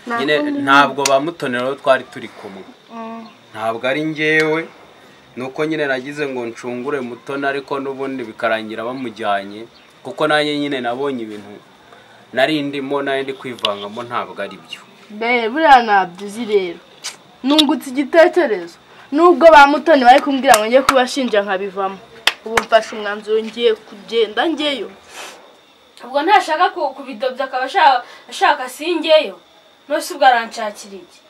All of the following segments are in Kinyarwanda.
nyine ntabwo ba mutonero twari turi kumwe ntabwo ari ngewe nuko nyine nagize ngo ncungure mutoni ariko n'ubundi bikarangira bamujyanye kuko nanjye nyine nabonye ibintu nari ndimo nari ndi kwivangamo ntabwo ari byo be buriya nabyizi rero nungutse igitekerezo nubwo ba mutoni bari kumbwira ngo njye kubashinja nkabivamo ubu mfashe umwanzuro ngiye kugenda ngeyo ubwo ntashaka ku- kubidobya akaba ashaka- ashaka singeyo nose ubwo aranshakira iki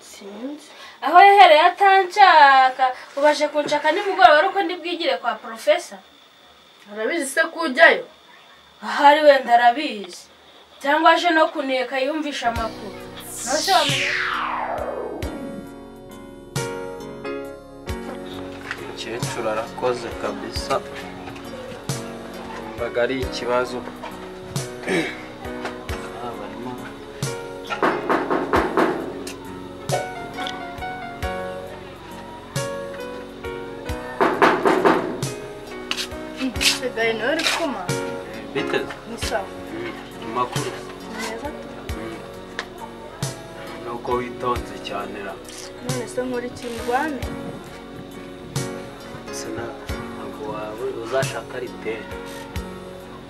sinzi aho yahereye atanshaka ubashe kunshaka nimugoroba ari uko ndibwigire kwa porofesa urabizi se ko ujyayo ahari wenda arabizi cyangwa aje no kuneka yumvisha amakuru nose wamenya umukecuru arakoze kabisa mbaga ari ikibazo Ah, barimo. sigaye nawe uri kuma biteze ni sawa amakuru ni meza tu nuko witonze cyane ra none se nkora iki ndwane sena ntabwo wawe uzashaka riteri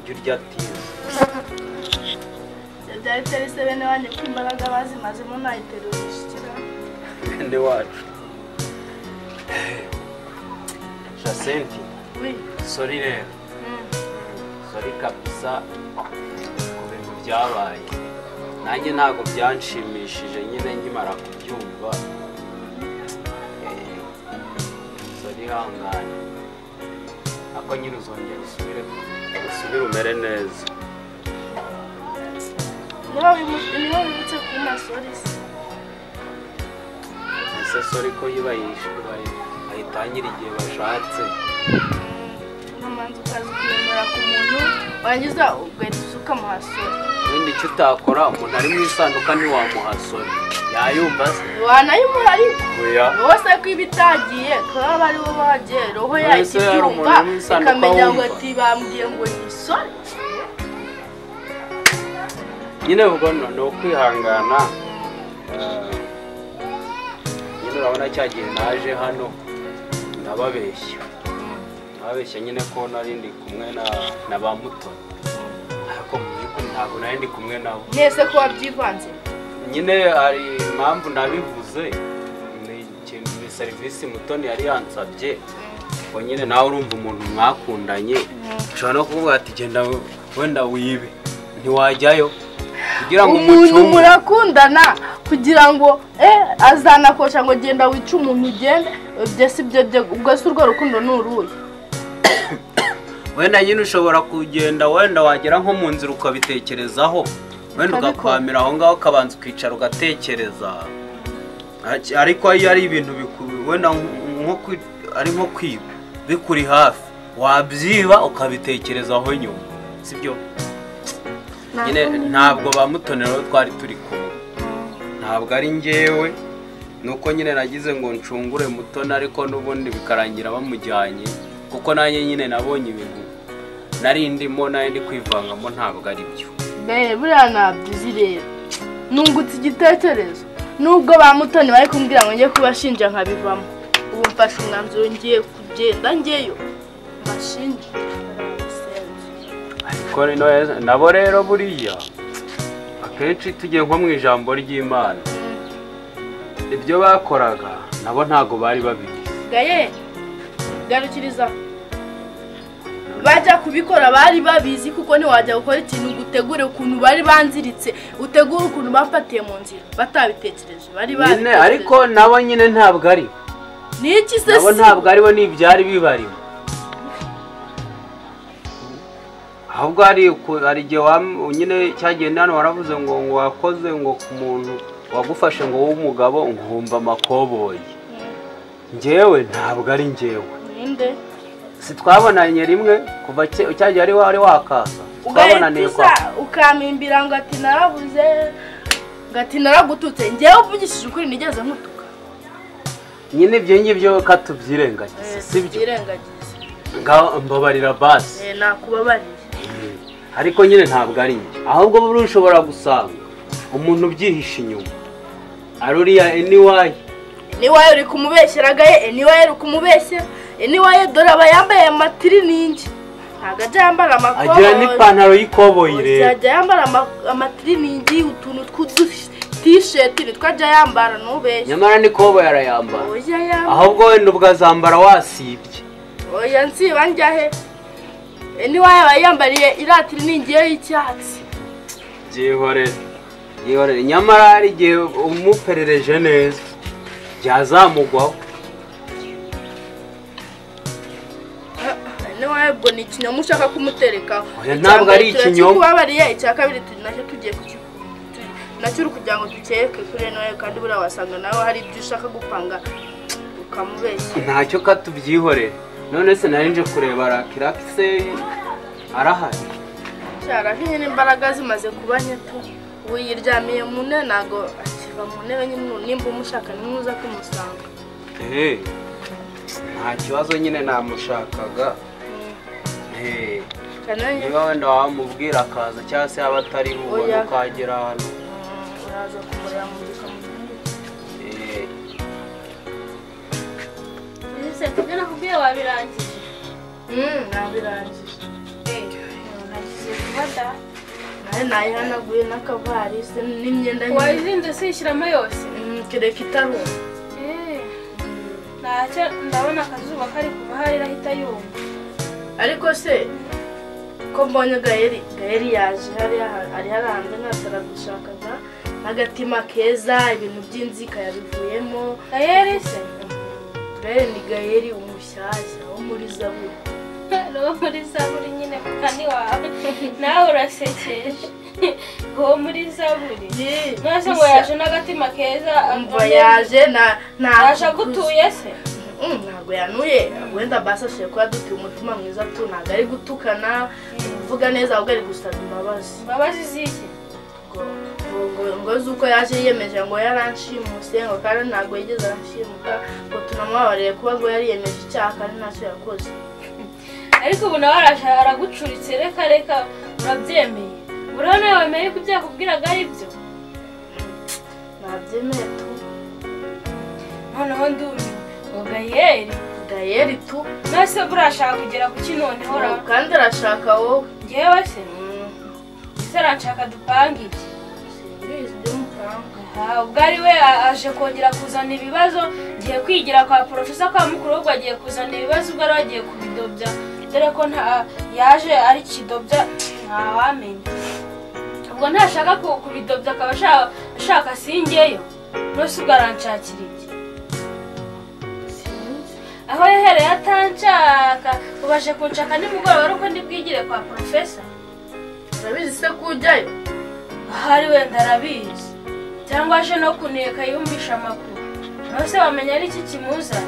jya urya tiza byari bitari se bene wanjye ko imbaraga bazimazemo nayiterura gushyikira bene wacu jacenti we sori rero sori kabisa ku bintu byabaye nanjye ntabwo byanshimishije nyine nkimara kubyumva Eh, sori ihangane ako nyine uzongera usubire usubire umere neza niba wimu- niba wibutse kuba umasorisi ese sori ko iyo bayishyuye bayitangira igihe bashatse ukamanza ukaza ukiyemera ku muntu warangiza ugahita usuka muhasora ubundi icyo utakora umuntu ari mu isanduka ntiwamuha sori yayumva se wanayimura ariko oya wowe se ko iba itagiye kuba bari bo bagiye roho None yahita se hari ibyumva umuntu w'isanduka ikamenya ngo wumva? ati bambwiye ngo ni isore nyine ubwo no- ni ukwihangana Eh, nyine urabona cya gihe naje hano ndababeshya ndababeshya nyine ko nari ndi kumwe na na ba mutoni ariko mu by'ukuri ntabwo nari ndi kumwe nabo mwese ko wabyivanze nyine hari impamvu nabivuze ni ikintu ni serivisi mutoni yari yansabye ngo nyine nawe urumva umuntu mwakundanye ushobora no kuvuga ati genda wenda wibe ntiwajyayo kugira ngo umuntu umucunge murakundana kugira ngo eh azanakosha ngo genda wice umuntu ugende ibyo si byo byo ubwo si urwo rukundo ni uruhe wenda nyine ushobora kugenda wenda wagera nko mu nzira ukabitekerezaho wenda Ukabikora. ugakwamira aho ngaho ukabanza ukicara ugatekereza Aki- ariko iyo ari ibintu biku- wenda nk- nko kwi- ari nko kwiba bikuri hafi wabyiba ukabitekerezaho nyuma sibyo nyine ntabwo ba mutonero twari turi kumwe ntabwo ari ngewe nuko nyine nagize ngo ncungure mutoni ariko n'ubundi bikarangira bamujyanye kuko nanjye nyine nabonye ibintu nari ndimo nari ndi kwivangamo ntabwo ari byo be buriya nabyizi rero nungutse igitekerezo nubwo ba mutoni bari kumbwira ngo njye kubashinja nkabivamo ubu mfashe umwanzuro ngiye kugenda ngeyo mbashinje ariko rino nabo rero buriya akenshi tugiye nko mu ijambo ry'imana ibyo bakoraga nabo ntabwo bari babizi gaye garukiriza bajya kubikora bari babizi kuko ntiwajya gukora ikintu ngo utegure ukuntu bari banziritse utegure ukuntu bafatiye mu nzira batabitekereje bari nyine babitekereje ariko nabo nyine ntabwo ari ni iki se nabo si ntabwo aribo ni ibyari bibarimo ahubwo hari uku- hari igihe wam- nyine cyagenda hano waravuze ngo ngo wakoze ngo ku muntu wagufashe ngo w'umugabo nkumva amakoboyi njyewe ntabwo ari njyewe ninde sitwabonanye rimwe kuva cya- cya gihe ari wari wakaza twabonaniye ugahita kwa usa ukamimbira ngo ati narabuze ngo ati naragututse ngewe uvugishije ukuri nigeze nkutuka nyine ibyo ngibyo katubyirengagize sibyo byirengagiza ngaho mbabarira basi nakubabariye ariko nyine ntabwo ari njye ahubwo buriya ushobora gusanga umuntu ubyihisha inyuma ari uriya eniwayi niwaye uri kumubeshyera gaye eniwaye uri kumubeshyera eniwaye dore aba yambaye amatiriningi ntabwo ajya yambara amakoboyi agira n'ipantaro y'ikoboyi rero uzajya yambara ama- amatiriningi utuntu tw'udutisheti twajya yambara ntubeshye nyamara n'ikoboyi arayambara oya yambara ahubwo wenda ubwazambara wasibye oya nsiba njyahe eniwaye aba yambariye iriya tiriningi ye y'icyatsi byihorere byihorere nyamara hari igihe umuperereje neza byazamugwaho eniwaye ubwo ni ikinyoma ushaka kumuterekaho Oya, ntabwo ari ikinyoma. turakikubabariye icya kabiri tu- nacyo tugiye kuki- tu- nacyo uri kugira ngo dukeke kuri eniwaye kandi buriya wasanga nawe hari ibyo ushaka gupanga ukamubeshya ntacyo katubyihorere none se nari nje kureba rakirakise arahari cyara nk'iyi imbaraga zimaze kuba nyeto wiyiryamiye mu ntebe ntabwo akiva mu ntebe nyine nimba umushaka nimwuza kumusanga ehe nta kibazo nyine namushakaga ehe cyane niba wenda wamubwira akaza cyangwa se yaba atari bubone Oya. ukagera hano uraza kumureba mu gikamyo ehe ese ibyo nakubwiye wabirangije ntabwo irangije nagize vuba da nawe nayihanaguye n'akavarisi n'imyenda nyine wayizinze siyishyiramo yose Mm, kereka itaruma Eh, ntacyo ndabona akazuba kari kuva hari irahita yumva ariko se ko mbonye gaheri gaheri yaje hariya ha- ari hariya hanze nkataragushakaga n'agatima keza ibintu by'inzika yabivuyemo gayeri se Gaheri ni gaheri umushyashya wo muri zaburi uwo muri zaburi nyine mukani wawe nawe urasekeje uwo muri zaburi none se ngo yaje n'agatima keza umva yaje na yaje agutuye se Mm, ntabwo yanuye wenda basi ashoboye kuba adutiye umutima mwiza tu ntabwo ari gutukana kuvuga neza ahubwo ari gusaba imbabazi imbabazi z'iki ngo ngo ngo- ngo uzi uko yaje yiyemeje ngo yaranshimuse ngo kandi ntabwo yigeze aranshimuka ngo tunamubabariye kuba ngo yariyemeje icyaha kandi ntacyo yakoze ariko ubu nawe araje aragucuritse reka reka urabyemeye buriho nawe wemeye ko ibyo yakubwiraga ari byo nabyemeye tu noneho ndumiwe ngo gayeri gayeri tu none se buriya ashaka kugera ku ki noneho ra kandi arashaka wowe ngewe se Mm, ese aranshaka dupange iki simbizi by'umufaranga Aha, ubwo ari we a- aje kongera kuzana ibibazo ngiye kwigira kwa porofesa kwa mukuru ahubwo agiye kuzana ibibazo ubwo ari we agiye kubidobya dore ko nta yaje ari kidobya ntawamenya ubwo ntashaka ku- kubidobya akaba ashaka- ashaka singeyo nose ubwo aranshakira iki aho yahereye atanshaka ubu aje kunshaka nimugoroba ari uko ndi bwigire kwa porofesa urabizi se ko ujyayo ahari wenda arabizi cyangwa aje no kuneka yumvisha amakuru nawe se wamenya ari iki kimuzanye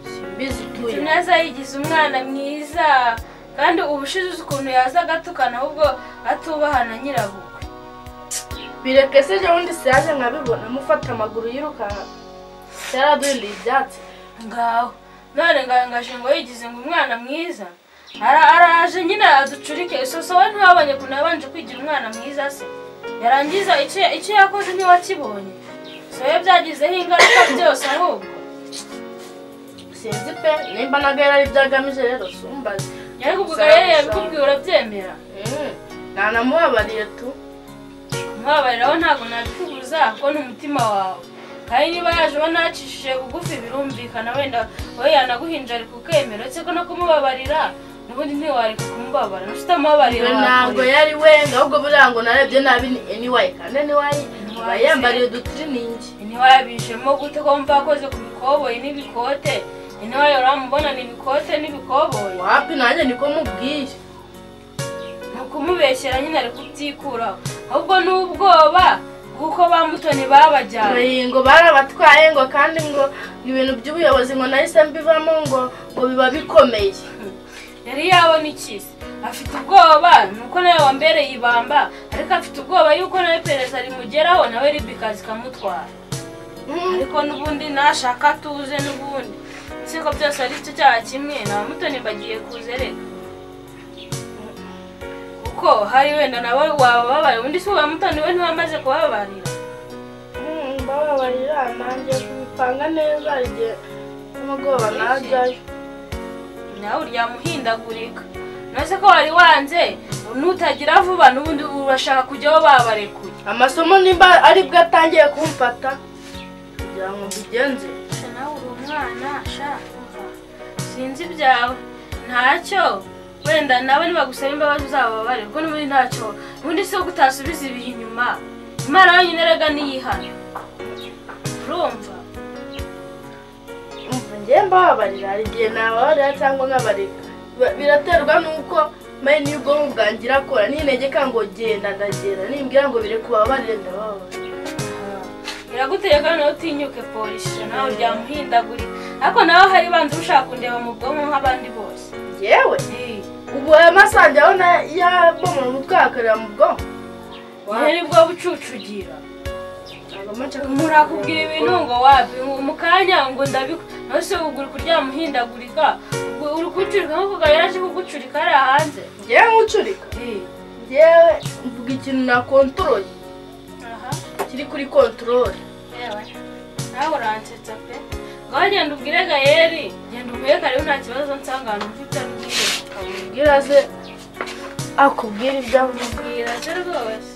simbizi utuye tunaza yigize umwana mwiza kandi ubushize uzi ukuntu yaza agatukana ahubwo atubahana nyirabukwe bireke se ejo bundi siyaje nkabibona mufata amaguru yirukanka yaraduhinduye ibyatsi ngaho none ngangaje ngo yigize ngo umwana mwiza Ara- araje nyine aducurike isoso we ntiwabonye ukuntu yabanje kwigira umwana mwiza se yarangiza icyo- icyo yakoze ntiwakibonye so we byagizeho ingaruka byose ahubwo sinzi pe nimba naga yarari byagamije rero sumbaze ariko ubwo gaheri yabikubwiye urabyemera Mm, ntanamubabariye tu ntababariraho ntabwo nabikubuza kuko ni umutima wawe kandi niba yaje uba nacishije bugufi birumvikana wenda we yanaguhinja ari kukemera uretse ko no kumubabarira n'ubundi ntiwareka kumubabara nufite amababarira ntabwo yari we ahubwo buriya ngo narebye nabi ni eniwayi kandi eniwayi aba yambariye udutiriningi ntiwayabijemo gute ko mva akoze ku bikoboyi n'ibikote ntiwayo uramubona ni ibikote n'ibikoboyi wapi nanjye niko mubwiye ni ukumubeshyera nyine ari kubyikuraho ahubwo ni ubwoba bw'uko bamutoni babajyanye Oyi, ngo barabatwaye ngo kandi ngo ibintu by'ubuyobozi ngo nahise mbivamo ngo ngo biba bikomeye yari yabona ikizi afite ubwoba nuko nawe wambereye ibamba ariko afite ubwoba yuko nawe iperereza rimugeraho nawe ribikazi ikamutwara Mm. ariko n'ubundi nashaka tuze n'ubundi ese ko byose ari cyo cyaha kimwe nta mutoni mbagiye kuze reka kuko hari wenda nabo wababaye undi si uwa mutoni we ntiwamaze kubabarira mbababarira nanjye kubipanga neza igihe nimugoroba najyayo nawe uryamuhindagurika nose ko wari wanze nutagira vuba n'ubundi urashaka kujya aho babarekuye amasomo nimba aribwo atangiye kumfata kugira ngo mbigenze sha nawe uri umwana sha umva sinzi ibyawe ntacyo wenda nabo nibagusaba imbabazi uzababare kuko n'ubundi ntacyo ubundi si uko utasubiza ibihe inyuma imana yonyine rega niyihana urumva umva njye mbababarira hari igihe nababarira cyangwa nkabareka Bi- biraterwa n'uko maye niyo ubwonko bwanjye irakora nintegeka ngo genda ndagenda nimbwira ngo bire kubabarire ndababarira biraguteye kandi nawe utinyuke polisi nawe uryamuhindagure ariko nawe hari banza ushaka kundeba mu bwonko nk'abandi bose yewe ubu aya masange aho yabomora umutwe yakorera mu bwonko Ubu ni bwo bucucugira umuntu akubwira ibintu ngo wabi mu kanya ngo ndabiku nawe se ugura kuryama uhindagurika ubwo uri kucurika nk'uko gabo yaraje kugucurika hariya hanze ngewe nkucurika ngewe mvuga ikintu na kontoroye aha kiri kuri kontorore yewe nawe uransetsa pe ngaho genda ubwire gayeri genda umuhe karibu nta kibazo nsanga ahantu mfite n'ubwire ubwira se akubwira ibyo avuga ubwira se rwose